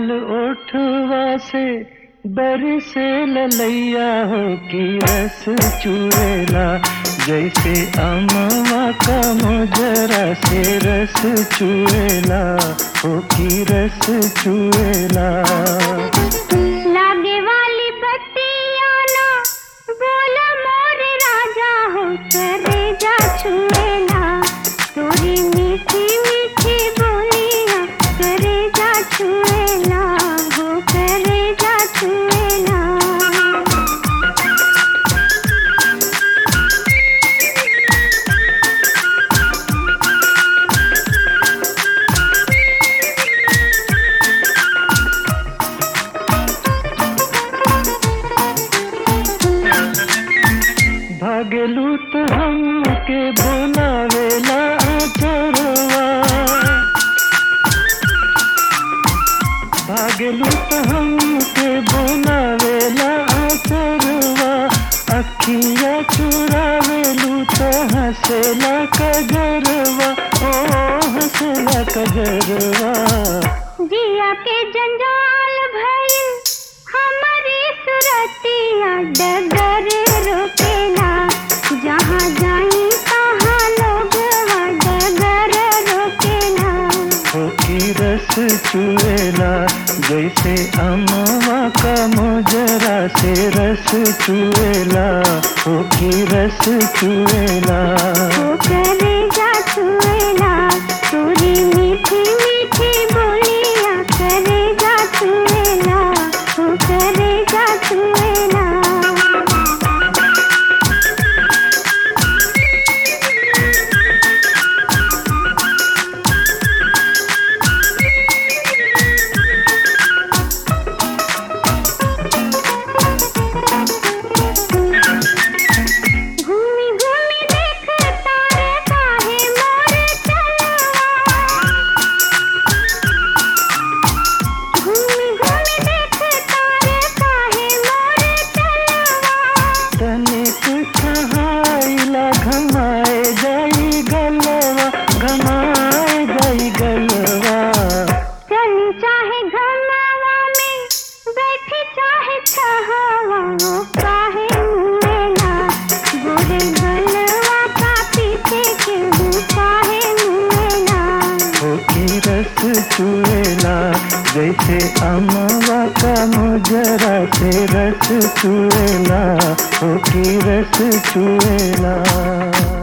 लाल ओठवा से बरसे ललैया हो की रस चुएला जैसे अमवा का मोजरा से रस चुएला हो की रस चुएला लागे वाली बत्तियाँ ना बोला मोरे राजा हो करे जा छुएला तोरी मीठी मीठी बोलियाँ करे जा छुएला हो करे जा छुएला भागलू तो हमके बोलावेला चोरवा भागलू तो हमके बोलावेला चोरवा अखिया चुरावेलू तो हंसेला कजरवा ओ हंसेला कजरवा जिया के जंजाल भइल हमारी सुरतिया डगर रोकेला जहाँ जाई तहाँ लोग डगर रोकेला हो की रस चुएला जैसे अमवा का मोजरा से रस चुएला हो की रस चुएला वो करेगा छुएला तोरी मीठी मीठी बोलियाँ करेगा छुएला वो करेगा छुएला घूमी घूमी देख तारे काहे मोर चलवा घूमी घूमी देख तारे काहे मोर चलवा तनिक कहाइला घमाए जाई गलवा घमाए जाई गलवा चली चाहे घरनावा में बैठी चाहे छहावा वो काहे मुएला गोरे गलवा का पीछे के वो काहे मुएला हो की रस चुएला जैसे अमवा का मोजरा से रस चुएला हो की रस चुएला